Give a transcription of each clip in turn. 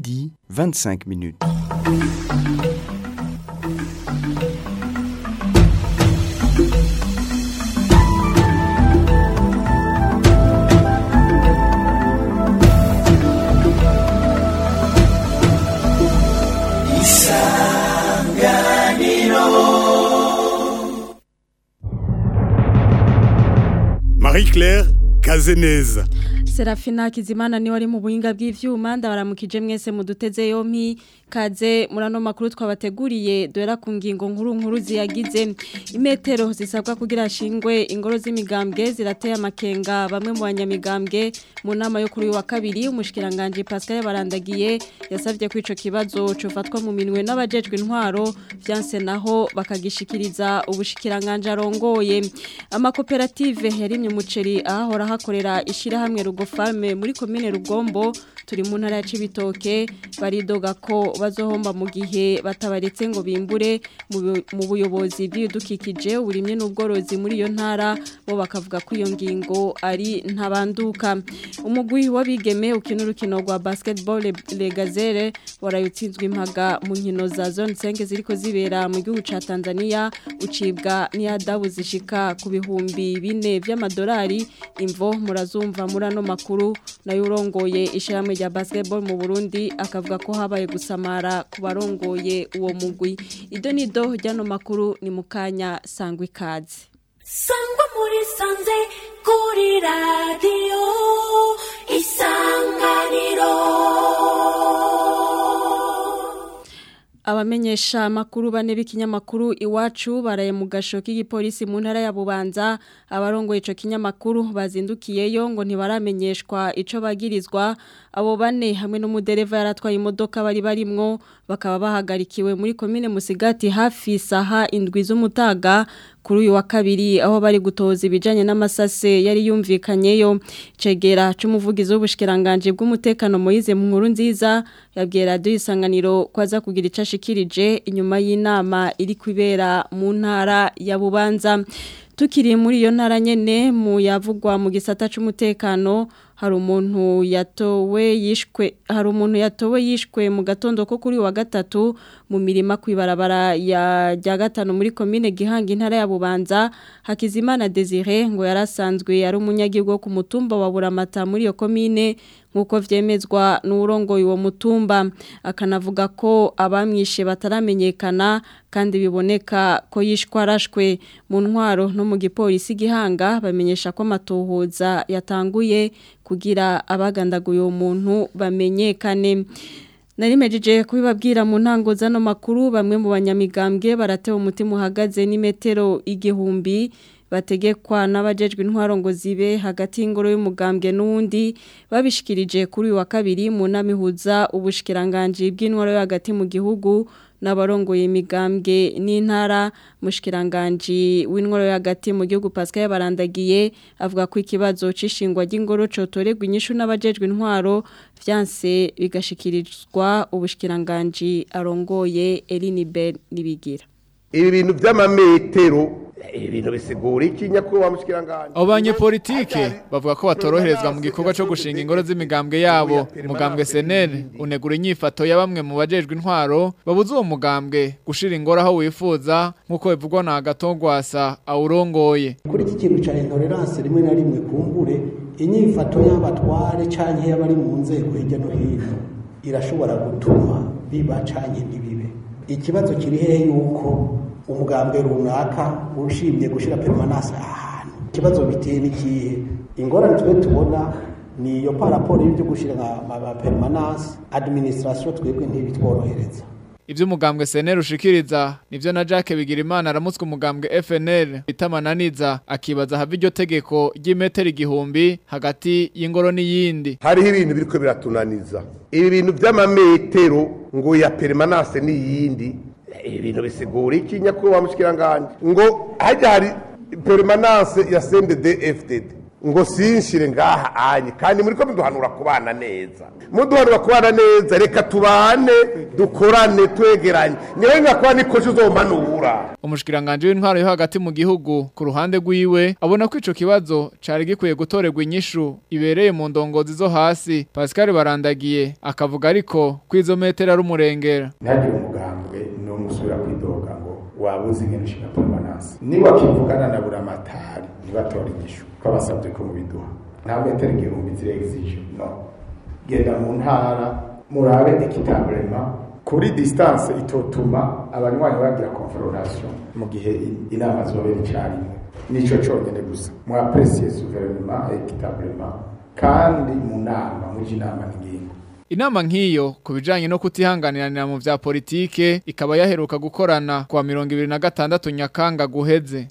midi 25 minutes. Marie-Claire Kazeneza. Serafina Kizimana ni wari mu buhinga bw'ivyuma ndabaramukije mwese muduteze yompi kaze murano makuru twabateguriye dora ku ngingo nkuru nkuru ziyagize imetero zisabwa kugira shingwe ingoro z'imigambwe zirateye amakenga bamwe mu banyamigambwe mu nama yo kuri uyu wa kabiri umushikiranganje Pascal barandagiye yasavye ko ico kibazo cofatwa mu minwe n'abajejwe intwaro vyanse naho bakagishikiriza ubushikiranganje arongoye amakoperative yarimye umuceri ahahora hakorera ishirahamwe rugo farme muri komine rugombo turi mu ntara ya Cibitoke baridoga ko bazohomba mu gihe batabaretse ngo bimbure mu buyobozi bw'ibidukikije uburimye n'ubworozi muri iyo ntara bo bakavuga ko iyo ngingo ari ntabanduka umugwi w'abigeme ukina urukino rwa basketball le gazere warayutsinzwe impaga mu nkino za zone 5 ziriko zibera mu gihugu ca Tanzania ucibwa n'iyadabu zishika ku bihumbi bine vy'amadolari imvo murazumva muri ano makuru nayo urongoye ishyirahamwe rya basketball mu Burundi akavuga ko habaye gusamara ku barongoye uwo mugwi ido nido ryano makuru ni mukanya sangwa ikaze sangwa muri sanze kuri radiyo isanganiro abamenyesha makuru bane b'ikinyamakuru iwacu baraye mu gasho k'igipolisi mu ntara ya Bubanza abarongoye ico kinyamakuru bazindukiyeyo ngo ntibaramenyeshwa ico bagirizwa abo bane hamwe n'umudereva yaratwaye imodoka bari barimwo bakaba bahagarikiwe muri komine Musigati hafi saha indwi z'umutaga kuri uyu wa kabiri aho bari gutoza ibijanye n'amasase yari yumvikanyeyo cegera c'umuvugizi w'ubushikiranganje bw'umutekano Moize mu nkuru nziza yabwiye radio isanganiro kwaza kugira icashikirije inyuma y'inama iri kwibera mu ntara ya Bubanza tukiri muri iyo ntara nyene mu yavugwa mu gisata c'umutekano hari umuntu yatowe yishwe hari umuntu yatowe yishwe mu gatondo ko kuri wa gatatu mu mirima kwibarabara ya rya gatano muri commune Gihanga intara ya Bubanza Hakizimana Desire ngo yarasanzwe ari umunyagihugu ku mutumba wa Buramata muri iyo commune nkuko vyemezwa n'urongoye uwo mutumba akanavuga ko abamwishe bataramenyekana kandi biboneka ko yishwa arashwe mu ntwaro no mu gipolisi gihanga bamenyesha ko amatohoza yatanguye kugira abagandaguye uwo muntu bamenyekane Narimejeje kubibabwira mu ntango zano makuru bamwe mu banyamigambwe baratewe umutima uhagaze n'imetero igihumbi bategekwa n'abajejwe intwaro ngo zibe hagati y'ingoro y'umugambwe n'undi babishikirije kuri uyu wa kabiri mu nama ihuza ubushikiranganje bw'intwaro yo hagati mu gihugu n'abarongoye imigambwe n'intara mushikiranganje w'intwaro yo hagati mu gihugu Pascal barandagiye avuga ko ikibazo cishingwa ry'ingoro cotorerwa inyishu n'abajejwe intwaro vyanse bigashikirizwa ubushikiranganje arongoye Eline Ben nibigira ibi bintu by'amametero ibintu bisigura iki nyakubahwa mushikiranganje abo banyepolitike bavuga ko batoroherezwa mu gikorwa cyo gushinga ingoro z'imigambwe yabo umugambwe senere unegura inyifato ya bamwe mu bajejwe intwaro babuze uwo mugambwe gushira ingoro aho wifuza nk'uko bivugwa na agatongwasa awurongoye kuri iki kintu cya intolerance rimwe na rimwe kumbure inyifato y'abatware canke y'abari mu nzego hirya no hino irashobora gutuma biba canke ntibibe ikibazo kiri hehe yuko umugambwe runaka ushimye gushira permanence ahantu ikibazo biteye n'ikihe ingorane twe tubona ni iyo paraporo y'ibyo gushira nka permanence administration twebwe ntibitworohereza Ibyo umugambwe SNL ushikiriza nivyo na Jacques Bigirimana aramutswe umugambwe FNL bitamananiza akibaza hava iryo tegeko ry'imetero igihumbi hagati y'ingoro n'iyindi hariho ibintu biriko biratunaniza ibi bintu by'amametero ngo ya permanence n'iyindi ibi bintu bisigura iki nyakubahwa mushikiranganje ngo hajya hari permanence ya CNDD FDD ngo sinshire ngaha anye kandi muri ko muduhanura kubana neza muduhanura kubana neza reka tubane dukorane twegeranye niwe ngakuba nikoje uzomanura umushikiranganje w'intwaro yo hagati mu gihugu ku ruhande rwiwe abona ko ico kibazo cari gikwiye gutorerwa inyishu ibereye mu ndongozi zo hasi Pascal barandagiye akavuga ariko kwizo metero ari umurengera ntagire umugambwe no musubira kwidoga ngo wabuze ingene ushinga permanence niba kivugana na buramatari ntibatora inyishu twabasabye ko mubiduha nta metero igihumbi zirexige no genda mu ntara murabe ekitablema kuri distance itotuma abanywanyi bagira confrontation mu gihe inama zobera icarimwe nico conyene gusa mwapresiye souverainement equitablement kandi mu nama muji inama n'ingingo Inama nk'iyo ku bijanye no kutihanganirana mu vya politike ikaba yaheruka gukorana kwa mirongo ibiri na gatandatu nyakanga guheze.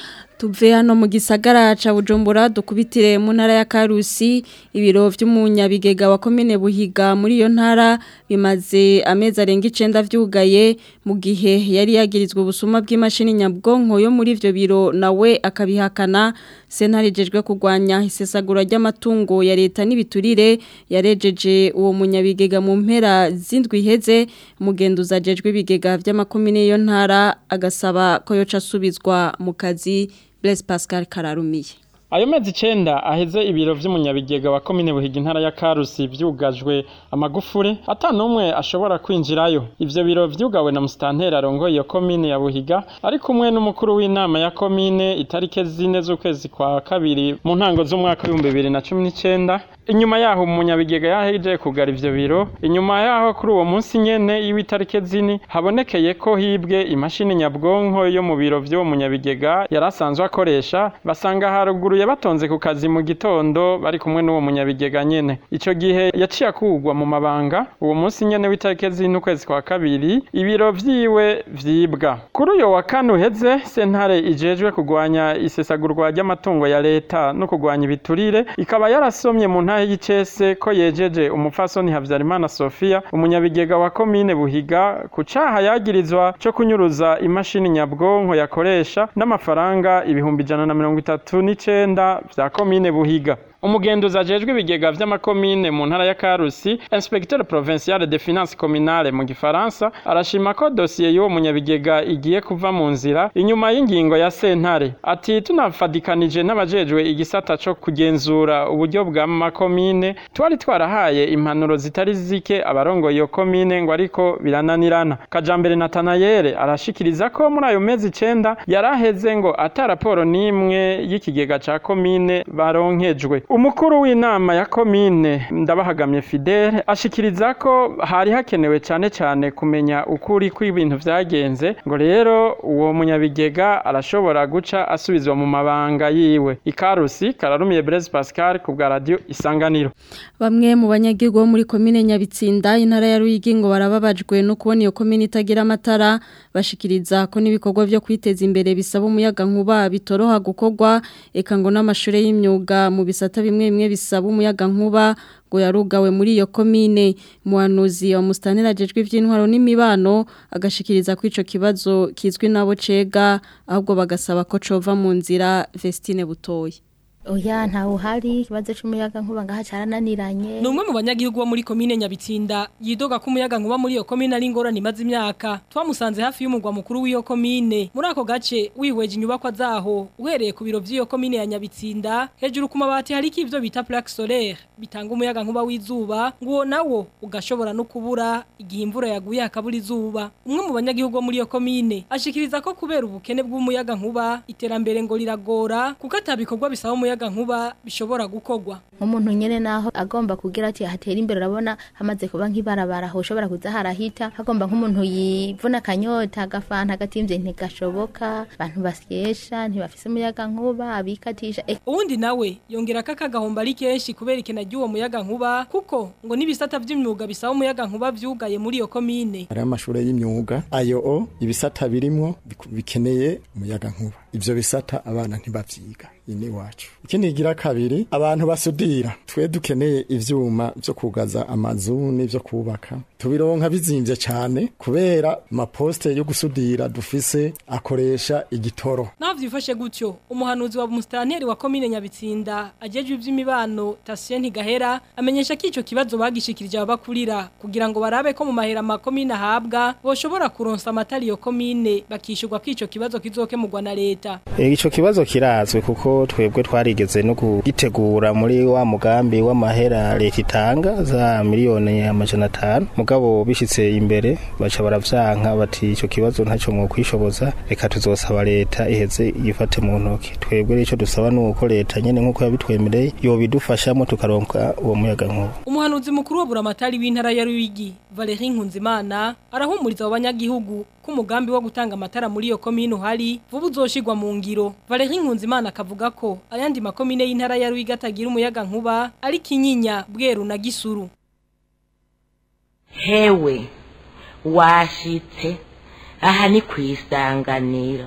tuve hano mu gisagara ca Bujumbura dukubitire mu ntara ya Karusi ibiro vy'umunyabigega wa komine Buhiga muri iyo ntara bimaze amezi arenga 9 vyugaye mu gihe yari yagirizwe ubusuma bw'imashini nyabwonko yo muri ivyo biro nawe akabihakana sentare jejwe kugwanya isesagura ry'amatungo ya leta n'ibiturire yarejeje uwo munyabigega mu mpera zindwi iheze mugenduza jejwe ibigega vy'amakomine yo ntara agasaba ko yoca asubizwa mu kazi Blaise Pascal Kararumiye Ayo mezi icenda aheze ibiro vy'umunyabigega wa komine Buhiga intara ya Karusi vyugajwe amagufure ata numwe ashobora kwinjirayo. Ivyo biro vyugawe na mustantera arongoye iyo komine ya Buhiga ari kumwe n'umukuru w'inama ya komine itarike zine z'ukwezi kwa kabiri mu ntango z'umwaka w'ibihumbi bibiri na cumi n'icenda. Inyuma yaho umunyabigega yaheje kugara ivyo biro, inyuma yaho kuri uwo munsi nyene y'iwitarike zini habonekeye ko hibwe imashini nyabwonko yo mu biro vy'uwo munyabigega yari asanzwe akoresha basanga haruguru batonze ku kazi mu gitondo bari kumwe n'uwo munyabigega nyene ico gihe yaciye akugwa mu mabanga uwo munsi nyene w'itarike z'ino kwezi kwa kabiri ibiro vyiwe vyibwa kuri uyo wa kane uheze sentare ijejwe kugwanya isesagurwa ry'amatungo ya leta no kugwanya ibiturire ikaba yarasomye mu ntahe y'icese ko yejeje umupfasoni Havyarimana Sofia umunyabigega wa komine Buhiga ku caha yagirizwa co kunyuruza imashini nyabwonko yakoresha n'amafaranga ibihumbi ijana na mirongo itatu n'icenda vya komine Buhiga umugenduzi ajejwe ibigega vy'amakomine mu ntara ya Karusi inspecteur provincial de finances communale mu gifaransa arashima ko dossier y'uwo munyabigega igiye kuva mu nzira inyuma y'ingingo ya sentare ati tunafadikanije n'abajejwe igisata co kugenzura uburyo bwa makomine twari twarahaye impanuro zitari zike abarongoye iyo komine ngo ariko birananirana kajambere Natanayere arashikiriza ko muri ayo mezi icenda yaraheze ngo ata raporo n'imwe y'ikigega ca komine baronkejwe umukuru w'inama ya komine ndabahagamye Fidele ashikiriza ko hari hakenewe cyane cyane kumenya ukuri kw'ibintu vyagenze ngo rero uwo munyabigega arashobora guca asubizwa mu mabanga yiwe ikarusi kararumiye Blaise Pascal ku bwa radio isanganiro bamwe mu banyagihugu bo muri komine Nyabitsinda intara ya Ruyigi ngo barababajwe no kubona iyo komine itagira amatara bashikiriza ko n'ibikorwa byo kwiteza imbere bisaba umuyaga nkuba bitoroha gukorwa eka ngo n'amashure y'imyuga mu bisata bimwe bimwe bisaba umuyaga nkuba ngo yarugawe muri iyo komine muhanuzi wa mustanira ajejwe ivy'intwaro n'imibano agashikiriza ko ico kibazo kizwi nabo cega ahubwo bagasaba ko cova mu nzira Vestine Butoyi Oya nta uhari ikibazo c'umuyaga nkuba ngaha carananiranye. Ni umwe mu banyagihugu bo muri komine Nyabitsinda yidoga ko umuyaga nkuba muri iyo komine ari ingorane imaze imyaka. Twamusanze hafi y'umugwa mukuru w'iyo komine. Muri ako gace wihweje inyubakwa zaho uhereye ku biro vy'iyo komine ya Nyabitsinda hejuru ku mabati hari ivyo bita plaque solaire bitanga umuyaga nkuba w'izuba ngo nawo ugashobora no kubura igihe imvura yaguye hakabura izuba. Umwe mu banyagihugu bo muri iyo komine ashikiriza ko kubera ubukene bw'umuyaga nkuba iterambere ngo riragora kuko atabikorwa bisaba umuyaga nkuba bishobora gukorwa nk'umuntu nyene naho agomba kugira ati hatera imbere urabona hamaze kuba nk'ibarabara aho ushobora kuza harahita hagomba nk'umuntu yivuna akanyota agafanta agatimvye ntigashoboka abantu basyesha ntibafise umuyaga nkuba abikatisha uwundi nawe yongera ko akagahomba ari kenshi kubera ikena ry'uwo muyaga nkuba kuko ngo n'ibisata vy'imyuga bisaba umuyaga nkuba vyugaye muri iyo komine hari amashure y'imyuga ayo o ibisata birimwo bikeneye umuyaga nkuba ivyo bisata abana ntibavyiga ini wacu ikindi kigira kabiri abantu basudira twe dukeneye ivyuma vyo kugaza amazu n'ivyo kubaka tubironka bizimvye cane kubera amaposte yo gusudira dufise akoresha igitoro naho vyifashe gutyo umuhanuzi wa musitanteri wa komine nyabitsinda ajejwe ivy'imibano Tasien Ntigahera amenyesha ko ico kibazo bagishikirije abakurira kugira ngo barabe ko mu mahera makomine ahabwa boshobora kuronsa amatari yo komine bakishurwa ko ico kibazo kizokemurwa na leta Ico kibazo kirazwe kuko twebwe twarigeze no kugitegura muri wa mugambi w'amahera leta itanga za miliyoni amajana atanu mugabo bishitse imbere baca baravyanka bati ico kibazo ntaco mwo kwishoboza reka tuzosaba leta iheze yifate mu ntoki twebwe rero ico dusaba nuko leta nyene nkuko yabitwemereye yobidufashamo tukaronka uwo muyaga nkuba umuhanuzi mukuru wa buramatari w'intara ya Ruyigi Valerie Nkunzimana arahumuriza abo banyagihugu ko umugambi wo gutanga amatara muri iyo komine uhari vuba uzoshirwa mu ngiro Valerie Nkunzimana akavuga ko ayandi makomine y'intara ya Ruyigi atagira umuyaga nkuba ari Kinyinya Bweru na Gisuru hewe washitse aha ni ku isanganiro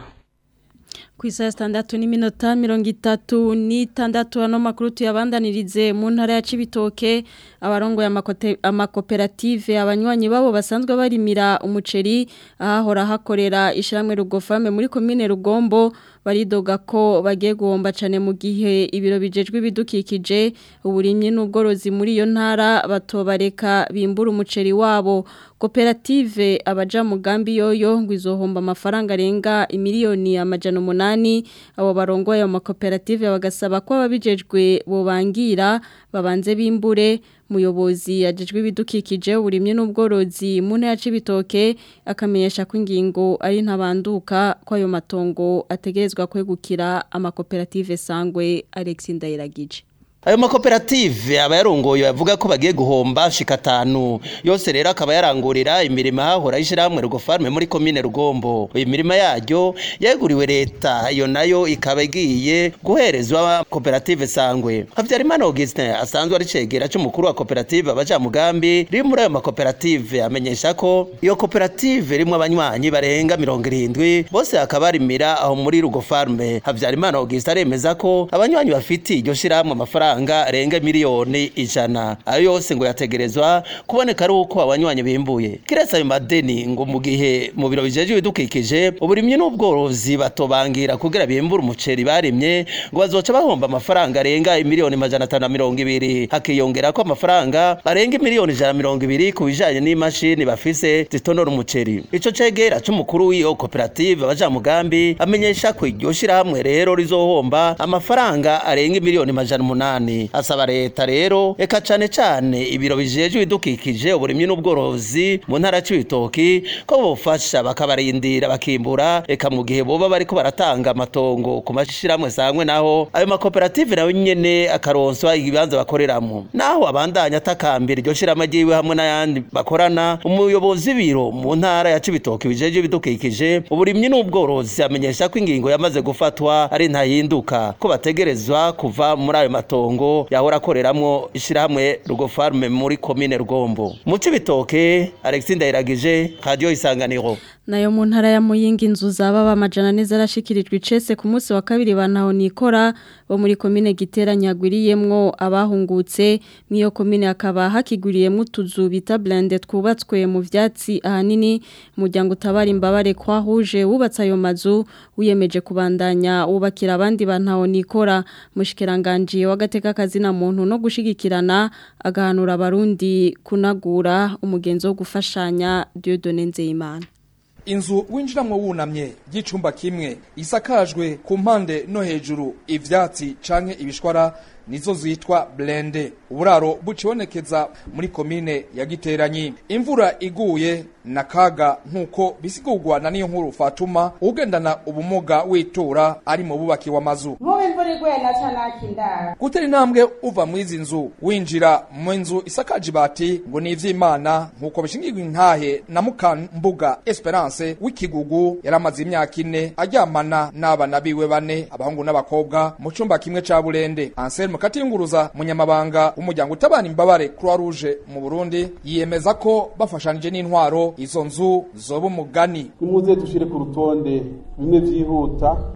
ku isaha sitandatu n'iminota mirongo itatu n'itandatu ano makuru tuyabandanirize mu ntara ya Cibitoke abarongoye amakoperative abanywanyi babo basanzwe barimira umuceri ahahora hakorera ishyirahamwe rugofame muri komine rugombo baridoga ko bagiye guhomba cyane mu gihe ibiro bijejwe ibidukikije uburimyi n'ubworozi muri iyo ntara batobareka bimbura umuceri wabo koperative abaja mugambi yoyo ngo izohomba amafaranga arenga imiliyoni amajana umunani abo barongoye ayo makoperative bagasaba ko ababijejwe bobangira babanze bimbure muyobozi ajejwe ibidukikije uburimye n'ubworozi mu ntara y'ibitoke akamenyesha ko ingingo ari ntabanduka ko ayo matongo ategerezwa kwegukira amakoperative sangwe Alex Ndayiragije ayo makoperative aba yarongoye bavuga ko bagiye guhomba shika atanu yose rero akaba yarangurira imirimo hahora y'ishyirahamwe rugofarme muri komine rugombo iyi mirimo yaryo yeguriwe leta iyo nayo ikaba igiye guherezwa koperative sangwe habyarimana augustin asanzwe ari cegera c'umukuru wa koperative abajamugambi riri muri ayo makoperative amenyesha ko iyo koperative rimwe abanywanyi barenga mirongo irindwi bose bakaba barimira aho muri rugofarme habyarimana augustin aremeza ko abanywanyi bafitiye iryo shyirahamwe amafaranga amafaranga arenga miliyoni ijana ayo yose ngo yategerezwa kuboneka ari uko abanywanyi bimbuye kiretse ayo madeni ngo mu gihe mu biro bijeje ibidukikije uburimyi n'ubworozi batobangira kugira bimbura umuceri barimye ngo bazoca bahomba amafaranga arenga miliyoni majana atanu na mirongo ibiri hakiyongera ko amafaranga arenga miliyoni ijana na mirongo ibiri ku bijanye n'imashini bafise zitonora umuceri ico cegera c'umukuru w'iyo koperative abajamugambi amenyesha ko iryo shirahamwe rero rizohomba amafaranga arenga miliyoni majana umunani asaba leta rero eka cane cane ibiro bijejwe ibidukikije uburimyi n'ubworozi mu ntara c'ibitoki ko bofasha bakabarindira bakimbura eka mu gihe boba bariko baratanga amatongo ku mashirahamwe sangwe naho ayo makoperative nayo nyene akaronswa ibibanza bakoreramwo naho abandanya atakambira iryo shirahamwe ryiwe hamwe n'ayandi bakorana umuyobozi w'ibiro mu ntara ya cibitoki bijejwe ibidukikije uburimyi n'ubworozi amenyesha ko ingingo yamaze gufatwa ari ntahinduka ko bategerezwa kuva muri ayo matongo yahora akoreramwo ishirahamwe rugofarme muri komine rugombo mu cibitoke alexis ndayiragije radio isanganiro nayo mu ntara ya muyinga inzu zaba amajana ane zarashikirijwe icese ku munsi wa kabiri bantaho nikora bo muri komine giteranyagwiriyemwo abahungutse mw'iyo komine hakaba hakiguriyemo utuzu bita blende twubatswe mu vyatsi ahanini umuryango utabara imbabare kwahuje wubatse ayo mazu wiyemeje kubandanya wubakira abandi bantaho nikora mushikiranganje w'agateka kazina muntu no gushigikirana agahanura abarundi kunagura umugenzo wo gufashanya Dieudonne Nzeyimana inzu winjiramwo wunamye y'icumba kimwe isakajwe ku mpande no hejuru ivyatsi canke ibishwara nizo zitwa blende uburaro bucibonekeza muri komine ya Giteranyi imvura iguye na kaga nkuko bisigurwa na niyo nkuru Fatuma ugendana ubumuga witura ari mu bubaki w'amazu nk'ubu imvura iguye na canakindara gutera intambwe uva mu izi nzu winjira mu nzu isakaje ibati ngo ni ivy'Imana nkuko bishingirwa intahe na Mukambuga Esperance w'ikigugu yaramaze imyaka ine aryamana n'abana biwe bane abahungu n'abakobwa mu cumba kimwe ca Burende Anselme Katinguruza munyamabanga w'umuryango utabana imbabare Croix Rouge mu Burundi yiyemeza ko bafashanije n'intwaro izo nzu zoba umugani nimuze dushire ku rutonde bimwe vyihuta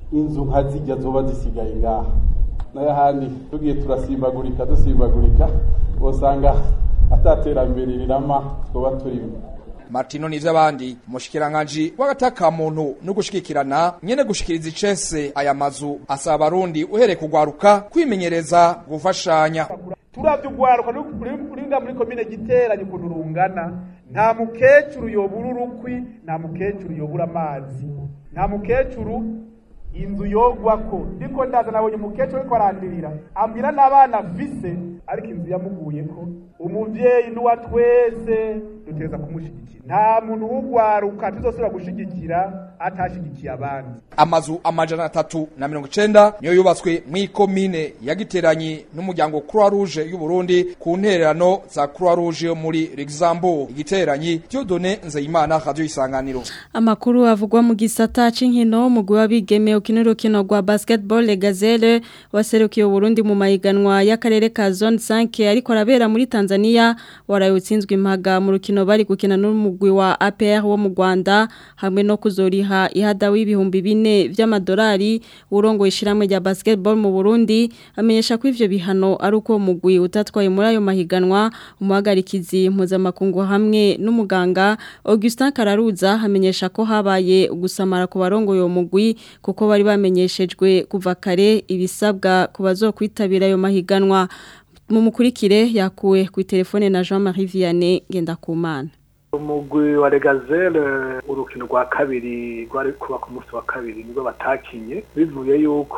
inzu nka zijya zoba zisigaye ngaha n'ayahandi tugiye turasimbagurika dusimbagurika usanga ataterambere rirama twaba turimo Martino nivy'abandi mushikiranganje w'agataka muntu no gushikirana nyene gushikiriza icese aya mazu asaba abarundi uhereye kugwaruka kwimenyereza gufashanya turavye ugwaruka uringa muri komine giteranye ukuntu rungana nta mukecuru yobura urukwi nta mukecuru yobura amazi nta mukecuru inzu yogwako ndiko ndaza nabonye umukecuru ariko arandirira ambwira n'abana afise ariko inzu yamuguyeko umuvyeyi n'uwa twese duteza kumushigikira nta muntu w'ugwaruka tuzosubira gushigikira atashigikiye abandi amazu amajana atatu na mirongo icenda niyo yubatswe mw'ikomine yagiteranye n'umuryango Croix Rouge y'u Burundi ku ntererano za Croix Rouge yo muri Luxembourg igiteranyi Dieudonné Nzeyimana radio isanganiro Amakuru avugwa mu gisata c'inkino umugwi w'abigeme ukina urukino rwa basketball Le Gazelle waserukiye Burundi mu mahiganwa y'akarere ka Zone 5 ariko arabera muri Tanzania waraye utsinzwe impaga mu rukino bari gukina n'umugwi wa APR wo mu Rwanda hamwe no kuzoriha ihada w'ibihumbi bine vy'amadolari urongo ishiramwe rya basketball mu Burundi amenyesha ko ivyo bihano ari uko umugwi utatwaye muri ayo mahiganwa umuhagarikizi mpuzamakungu hamwe n'umuganga Augustin Kararuza hamenyesha ko habaye gusamara ku barongo yo mugwi kuko bari bamenyeshejwe kuva kare ibisabwa ku bazokwitabira ayo mahiganwa mu mukurikire yakuwe ku telefone na Jean-Marie Vianney Ngendakumana umugwi wa regazele urukino rwa kabiri rwari kuba ku munsi wa kabiri nibwo batakinye bivuye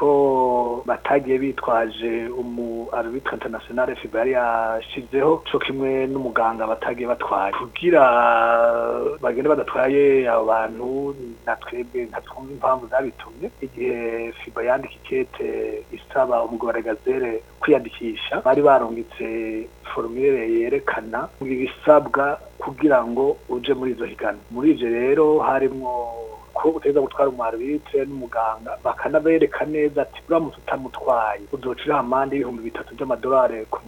yuko batagiye bitwaje umu arbitre international FIBA yari yashizeho co kimwe n'umuganga batagiye batwaye kugira bagende badatwaye abo bantu na twebwe ntatwumva impamvu zabitumye igihe FIBA yandika ikete isaba umugwi wa regazele kwiyandikisha bari barungitse formulaire yerekana ibisabwa kugira ngo uje muri izo higana muri ivyo rero harimwo ko uteza gutwara umwarbitire n'umuganga bakanabereka neza ati uramutse utamutwaye uzocira amande y'ibihumbi bitatu by'amadolari ku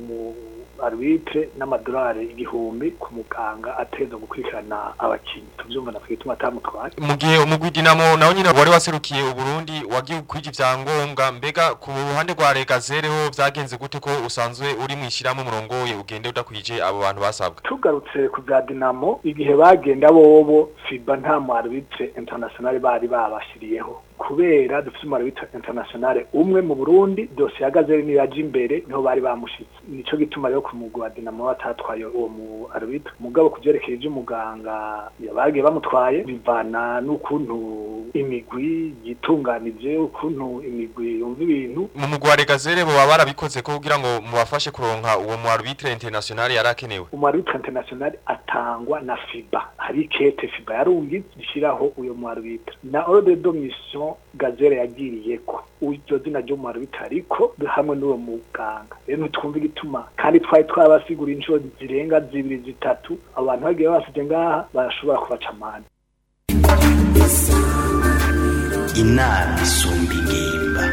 arbitre n'amadolari igihumbi ku muganga ateza gukurikirana abakinyi tuvyumva na twituma atamutwaye mu gihe umugwi Dinamo nawo nyine wari waserukiye Uburundi wagiye kwija ivyangombwa mbega ku ruhande rwa Regazere ho vyagenze gute ko usanzwe uri mwishiramo umurongoye ugende udakwije abo bantu basabwa tugarutse ku bya Dinamo igihe bagenda bobo FIBA nta mu arbitre international bari babashiriyeho kubera dufite umurabita international umwe mu Burundi dosiye ihagaze ni yaje imbere niho bari bamushitse nico gituma rero ku mugwa Dinamo batatwaye uwo mu arbitre mugabo kuvyerekeye ivy'umuganga yabagiye bamutwaye bivana n'ukuntu imigwi yitunganije ukuntu imigwi yumva ibintu mu mugwi wa Regazere bo barabikoze ko kugira ngo mubafashe kuronka uwo mu arbitre international yarakenewe umu arbitre international atangwa na FIBA hari kete FIBA yarungi gishiraho uyo mu arbitre na ordre de mission gazere yagiriye ko iryo zina ryo mu arbitre ariko hamwe n'uwo muganga rero ntitwumva igituma kandi twari twabasigura inshuro zirenga zibiri zitatu abantu bagiye basije ngaha barashobora kubaca amande inama isumba ingimba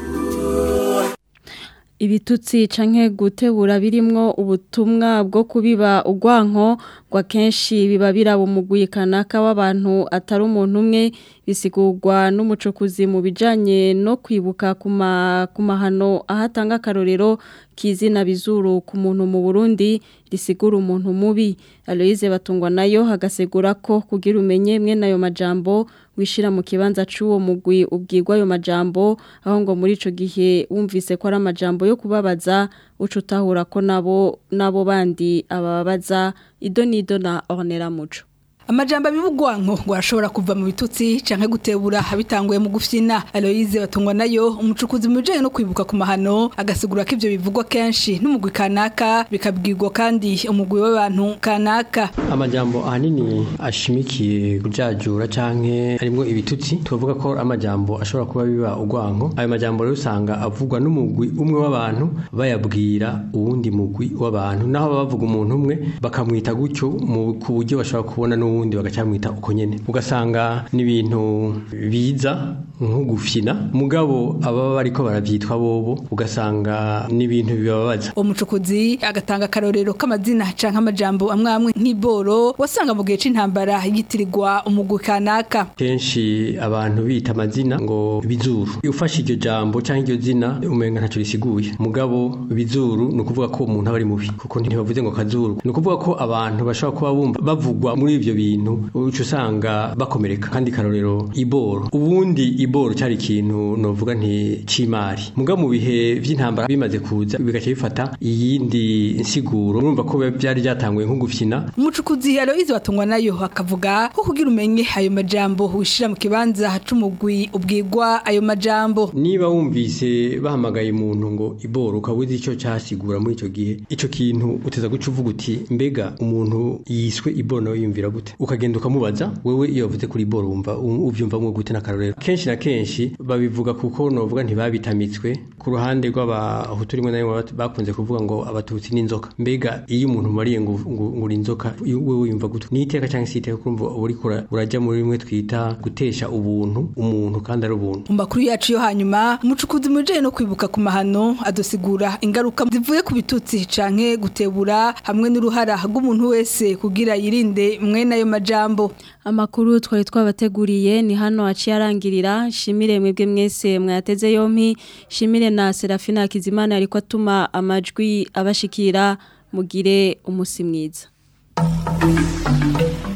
ibitutsi canke gutebura birimwo ubutumwa bwo kubiba ugwanko kwa kenshi biba birabo mugwi kanaka w'abantu atari umuntu umwe bisigurwa n'umucukuzi mu bijanye no kwibuka kuma kumahano ahatanga karorero kizina bizuru ku muntu mu Burundi risigura umuntu mubi Aloise batungwa nayo hagasegura ko kugira umenye mwe nayo majambo wishira mu kibanza c'uwo mugwi ubwirwa ayo majambo aho ngo muri ico gihe wumvise ko ari amajambo yo kubabaza ucutahura ko nabo nabo bandi ababaza idonido na Ornera Muco amajambo abivugwanko ngo arashobora kuva mu bitutsi canke gutebura bitanguye mu gufyina Aloise batungwa nayo umucukuzi mu bijanye no kwibuka ku mahano agasigura ko ivyo bivugwa kenshi n'umugwi kanaka bikabwirwa kandi umugwi w'abantu kanaka amajambo ahanini ashimikiye kujajura canke harimwo ibitutsi tuvuga ko amajambo ashobora kuba biba ugwanko ayo majambo rero usanga avugwa n'umugwi umwe w'abantu bayabwira uwundi mugwi w'abantu naho bavuga umuntu umwe bakamwita gutyo ku buryo bashobora kubona n'uwundi n'ubundi bagacamwita uko nyene ugasanga n'ibintu biza nko gufyina mugabo ababa bariko baravyitwa bobo ugasanga n'ibintu bibabaza uwo mucukuzi agatanga akarorero k'amazina canke amajambo amwe amwe nk'iboro wasanga mu gihe c'intambara yitirirwa umugwi kanaka kenshi abantu bita amazina ngo bizuru ufashe iryo jambo canke iryo zina umenga ntaco risiguye mugabo bizuru ni ukuvuga ko umuntu aba ari mubi kuko ntibavuze ngo kazuru ni ukuvuga ko abantu bashobora kuba bumva bavugwa muri ivyo bintu uca usanga bakomereka kandi karorero iboro ubundi iboro cari ikintu novuga nti c'imari mugabo mu bihe vy'intambara bimaze kuza bigaca bifata iyindi nsiguro urumva ko byari byatanguye nko gufyina umucukuzi Aloise watungwa nayo akavuga ko kugira umenye ayo majambo wishira mu kibanza c'umugwi ubwirwa ayo majambo niba wumvise bahamagaye umuntu ngo iboro ukabuze icyo cyasigura muri icyo gihe icyo kintu uteza guca uvuga uti mbega umuntu yiswe iboro nawe yumvira gute ukagenda ukamubaza wewe iyo wavuze kuri iboro wumva uvyumvamwo gute n'akarorero kenshi na kenshi babivuga kuko novuga ntibabitamitswe ku ruhande rw'abahutu rimwe na rimwe bakunze kuvuga ngo abatutsi n'inzoka mbega iyo umuntu umariye ngo uri inzoka wewe yumva gute ni iteka cyangwa se iteka kumva uriko urajya muri rimwe twita gutesha ubuntu umuntu kandi ari ubuntu mu makuru yacu yo hanyuma umucukuzi mujeye no kwibuka ku mahano adosigura ingaruka zivuye ku bitutsi canke gutebura hamwe n'uruhara rw'umuntu wese kugira yirinde mwene ayo majambo amakuru twari twabateguriye ni hano aciye arangirira shimire mwebwe mwese mwateze yompi shimire na Serafina Kizimana ariko atuma amajwi abashikira mugire umusi mwiza